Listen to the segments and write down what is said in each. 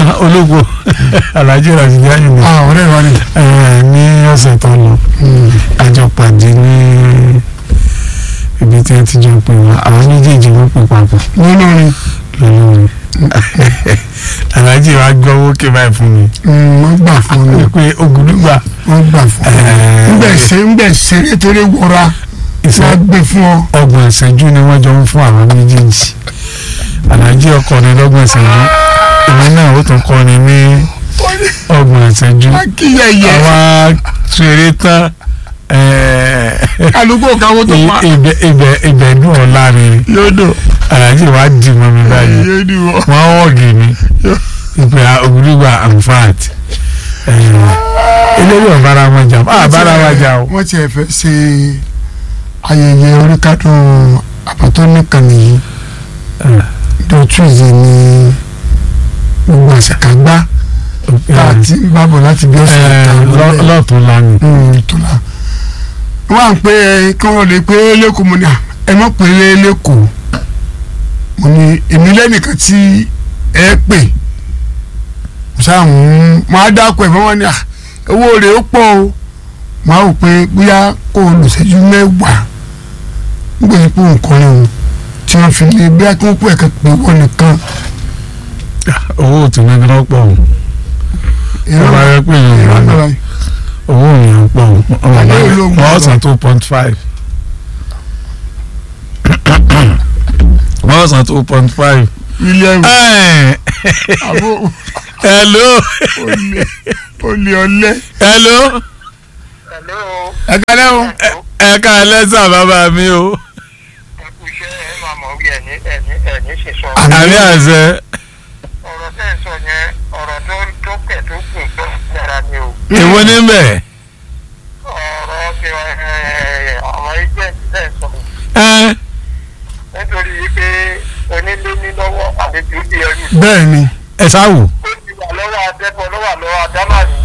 ah ológo alhaji rasidi ayinde ah ọ̀rẹ́ wa ni. ẹ ní ọ̀sẹ̀ tó lọ àjọ pàdé ní ibi tí wọ́n ti jọ pè wá àwọn méjèèjì wọ́n pè papọ̀ nínú ni lọ́lọ́run alhaji wa gbọ́ owó ké báyìí fún mi wọ́n gbà fún mi pé ogundugba wọ́n gbà fún mi. Ẹ̀ẹ́. nbẹ ṣe nbẹ ṣe nítorí wọra Ìṣe- wọ́n gbé fún ọ. ọgbọ̀n ìṣẹ́jú ni wọ́n jọ ń fún àwọn méjèèjì alhaji ọkọ ni lọ́gbọ̀n ìṣẹ́jú èmi náà ó tún kọ́ ni ní ọgbọ̀n ìṣẹ́jú akíyẹyẹ àwa ṣeré tán ẹ̀ẹ́, kálukú káwó tó pa ibẹ̀ ibẹ̀ ibẹ̀ dùn ọ́ láàrin yóò dùn alhaji wa dì mọ́ mi báyìí yóò dùn ọ. wọ́n wọ́ọ̀gì mi ìpè ògùdùgbà amfat eléyìí ọ̀bára wọn jà á bára wọn jà o. wọ́n tiẹ̀ fẹ́ ṣe ayẹyẹ oríkádùn àbátọ́ nìkan nìyí dọ́túnzì ní gbogbo àṣekágbá tá a ti ń bábọ̀ láti bí ọ̀sẹ̀ Ẹ, kan lọ- lọ́ọ̀tún lánàá. tó la wọ́n à ń pè é kí wọ́n lè pé lẹ́kọ̀ọ́ mo ní à, ẹ mọ̀ pé lẹ́kọ̀ọ́ mo ní èmi lẹ́nìkan tí ẹ pè sáà ń máa dákọ̀ ẹ̀ fún wọn ní à owó rẹ̀ ó pọ̀ o máa rò pé bóyá kó o lò ṣẹ́jú mẹ́wàá nígbà tí kò ń kọrin o tí wọ́n fi lè bí akínkù ẹ̀ka pé wọ́n nìkan owó òtún ní lọ́pọ̀ o ìran ọba rẹ pé yìí ìran náà wà owó yẹn pọ̀ o Àlẹ́ ológun wọ́n lọ. san two point five wọ́n san two point five. mílíọ̀nù àbó hello olè olè ọlẹ́. hello Hello. ẹ kálẹ́ o. ẹ ká lẹ́sà bàbá mi o ẹ kú iṣẹ́ ẹ máa mọ̀ wí ẹ̀ní ẹ̀ní ẹ̀ní ṣe sọ. Àmín. àmì àṣẹ ọ̀rọ̀ tẹ́ ẹ sọ yẹn ọ̀rọ̀ tó tó kẹ̀ tó gùn tó dára ni o. èwo níbẹ̀ ọ̀rọ̀ ti ẹ̀, àwọn agent tẹ́ ẹ sọ. ẹ nítorí pé onílé ní lọ́wọ́ àlejò bí ẹrú. bẹ́ẹ̀ ni. ẹ sáwò ó ti wà lọ́wọ́ adẹ́bọ̀ lọ́wọ́ lọ́wọ́ adámàní.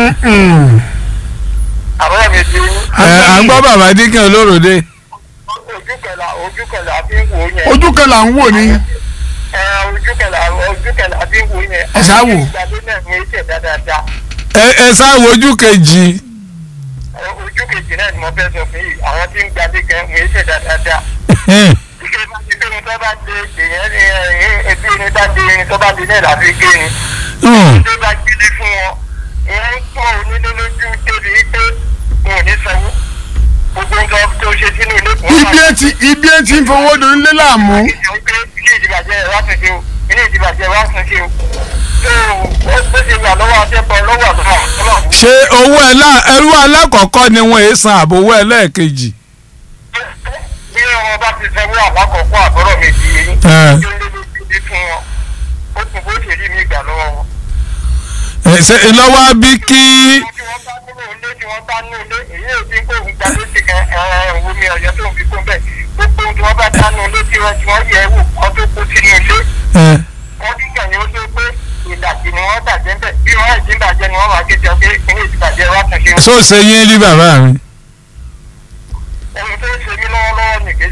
àbúrò mi ti ẹ à ń gbọ́ bàbá dínkì olóròdé ojú kẹlà ojú kẹlà bí ń wò yẹn. ojú kan là ń wò ní. ẹ ojú kẹlà ojú kẹlà bí ń wò yẹn. Ẹ ṣáà wò. ìgbàlódé náà ní ìṣẹ̀ dáadáa. ẹ ẹ sáwò ojú kejì ojú kejì náà ni mo fẹ́ sọ fún yìí àwọn tí ń gbalé gan ń ṣe dáadáa. ike bá ti pé ní tó bá dé èèyàn ní ẹ ẹbí ní bá dé ní tó bá dé náà láti gé ni. tó bá gbélé fún wọn ìyẹn ń pọ̀ onílé lójú débi pé wọn ò ní sanwó. gbogbo nǹkan tó ṣe sínú ilé kò ibi ẹ ti ibi ẹ ti ń fowó dùn nílé láàmú. ilé ìdìbàjẹ́ ẹ̀ wá tún ṣe o ilé ìdìbàjẹ́ wá tún ṣe o. tó o bó ṣe wà lọ́wọ́ akẹ́kọ̀ọ́ lọ́wọ́ àdúrà ọlọ́run ṣé owó ẹlá ẹrú alákọ̀ọ́kọ́ ni wọ́n èé san àbò owó ẹlẹ́ẹ̀kejì. bí wọn bá ti sanwó àlákọ̀ọ́kọ́ àbọ̀rọ̀ méjì yìí Ẹ. tó lé lójú ní fún wọn ó kún bó ṣe rí mi gbà lọ́wọ́ wọn. ẹ ṣe ìlọ́wọ́ bí kí tí wọ́n bá nínú ilé tí wọ́n bá nínú ilé èyí ò dín kó ń gba létí kan ẹ̀rọ omi ọ̀yọ́ tó ń fi kún bẹ́ẹ̀ gbogbo ohun tí wọ́n bá dánú ilé tí wọ́n tí wọ́n yẹ wò wọ́n tó kó sínú ilé ẹ, wọ́n dín kàn ní ó tó pé ìdajì ni wọ́n bàjẹ́ bẹ́ẹ̀ bí wọ́n àìsí bàjẹ́ ni wọ́n máa kéde ọgbẹ́ ìpínlẹ̀ ìdìbàjẹ́ wá tún ṣe ṣó ṣe yín rí bàbá mi. ohun tó ń ṣe mí lọ́wọ́lọ́wọ́ nìkejì.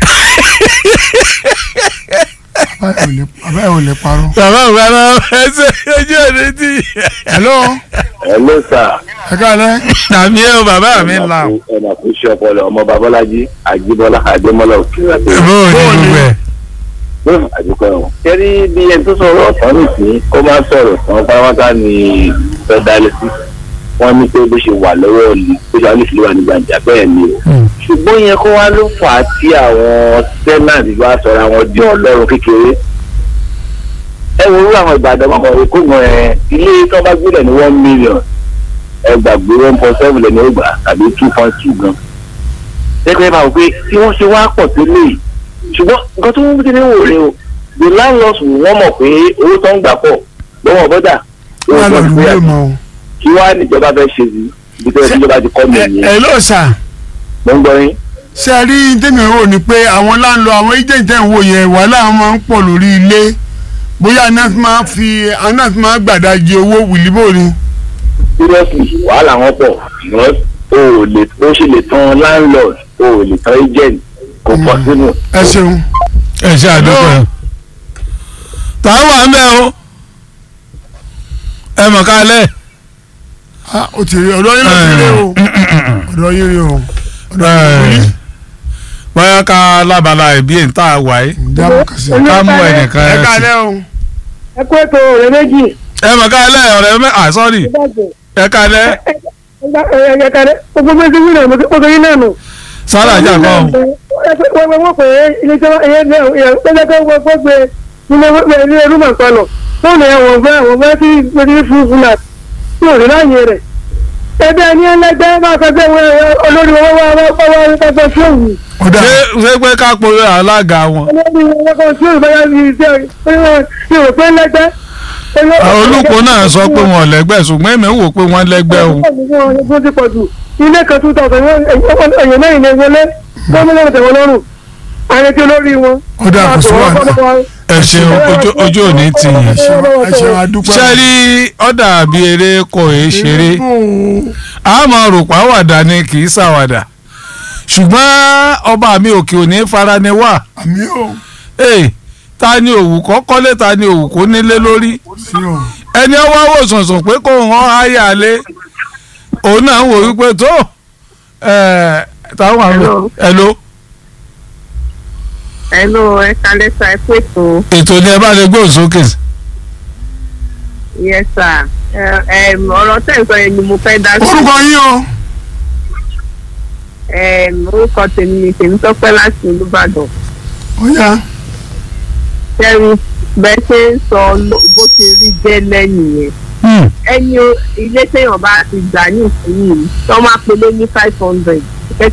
bàbá ẹ ò lè parọ́. bàbá mi ara ẹ ṣe ojú òde tí. hello Hello sir. ẹ kálẹ́. àmì ẹ o bàbá mi là. ẹ máa kú iṣẹ́ ọpọlọ ọmọ babọ́lájí àjíbọ́lá àdémọ́lá òkèèrè àti bó o ní gbogbo ẹ. bẹ́ẹ̀ àdúgbò ẹ̀wọ̀n. kẹ́rí bí ẹni tó sọ̀rọ̀ ọ̀tán nìsín kó máa sọ̀rọ̀ tán pátápátá ni fẹ́ dálé sí. wọ́n ní pé bó ṣe wà lọ́wọ́ ọ̀lì bó ṣe wà ní ìfìlú wà ní gbàǹjà bẹ́ẹ̀ ni o. ṣùgbọ́n yẹn kó wá ló fà á tí àwọn sẹ́nàtì bá sọ̀rọ̀ àwọn di ọlọ́run kékeré. ẹ wo irú àwọn ìbàdàn ọmọ èkó gan ẹ ilé tó bá gbélé ní one million ẹ gbàgbé one point seven lẹ́nu ọgbà tàbí two point two gan. lẹ́gbẹ̀ẹ́ máa wò pé tí wọ́n ṣe wá pọ̀ tó léyìí ṣùgbọ́n nǹkan tó ń kéde wò rè o the landlords wọ́n mọ̀ pé owó tó ń gbà pọ̀ lọ́wọ́ bọ́dà wà lọ ìlú lè mọ o. kí wàá níjọba fẹ́ ṣe sí ibi tó yẹ kí ìjọba ti kọ́ mi ẹ nìyẹn ẹ ló sà mo ń gbọ́ yín. ṣe é rí tèmi rò ní pé àwọn láńlọ àwọn agent ẹ̀ ń wò yẹn wàhálà wọn máa ń pọ̀ lórí ilé bóyá iná fi máa fi iná fi máa gbàdájì owó wìlíbò ni. seriously wàhálà wọn pọ̀ because o ò lè o ṣe lè tan landlord o ò lè tan agent kò pọ̀ sínú. ẹ ṣeun. ẹ ṣe àdúgbò ẹ. tá a wà ń bẹ o. ẹ mọ̀ kálẹ̀. Ah, ó ti rí ọ̀dọ́ yín ló ti rí o ọ̀dọ́ yín rí o ọ̀dọ́ yín rí bóyá ká lábala ìbí ẹ̀ ń tà wáyé ìdáàbò kàṣí. ká mú ẹnìkan ẹ ẹ̀ sí. kálẹ̀ o ẹ kó ètò ọ̀rẹ́ méjì ẹ mọ̀ kálẹ̀ ọ̀rẹ́ mẹ́ à sọ́ọ̀rì ẹ kálẹ̀ ẹ kálẹ̀ gbogbo bí wọ́n ti wí náà mo tó yín náà nù. sára jà kọ́ ọ́. wọ́n wọ́n pè é ilé tí wọ́n ẹ̀yẹ lọ́jọ́ tó wọ́n gbọ́ gbé nílé ilé rúmọ̀ kan lọ fóònù ẹ̀ wọ̀n fẹ́ wọ̀n fẹ́ tí gbèdé fún fún náà tí ò rí láàyè rẹ̀. ẹgbẹ́ ẹni ẹlẹ́gbẹ́ máa sọ pé olórí owó wá wá wá wá wá wá sí òwú. ó dà ṣé ṣé pé ká polówó alága wọn. olórí owó kan sí òwú báyà ní iṣẹ́ ìrò pé lẹ́gbẹ́. olùkọ́ náà sọ pé wọn ò lẹ́gbẹ́ ṣùgbọ́n èmi wò pé wọ́n lẹ́gbẹ́ o. ó ti pọ̀ jù ilé kan two thousand èèyàn náà ìlẹ̀ wọlé gómìnà tẹ̀wọ́ lọ́rùn àyẹ̀tí olórí wọn. ó dà kò sí wàhálà ẹ ṣeun ojú ojú òní tì yín. ẹ ṣeun ẹ ṣeun adúpẹ́. ṣé rí ọ̀dà bí eré kò é ṣeré àmọ́ rògbà wàdà ni kì í ṣàwàdà ṣùgbọ́n ọba mi òkè òní fara ni wà àmì ò ee ta ni òwú kọ́ kọ́lé ta ni òwú kó nílé lórí sí o ẹni ọwọ́ wò sùnsùn pé kó hàn áyà lé òun náà ń wò wípé tó ẹ̀ táwọn àwọn ẹ̀ ló Hello, ẹ kalẹ́ sa ẹ pé tó. ètò ni ẹ bá lè gbóhùn sókè Yes sir. Ẹ, ẹm, ọ̀rọ̀ tẹ̀ ń sọ yẹn ni mo fẹ́ dá sí. orúkọ yín o Ẹm, Orúkọ tèmi ni tèmi tọ́pẹ́ láti Olúbàdàn. ó yá Kẹ́rin bẹ́ẹ̀ ṣe ń sọ ló- bó ti rí jẹ́ lẹ́yìn yẹn. Hmm. Ẹni o- ilé téèyàn bá ti gbà ní ìsinyìí tó máa pe lé ní five hundred.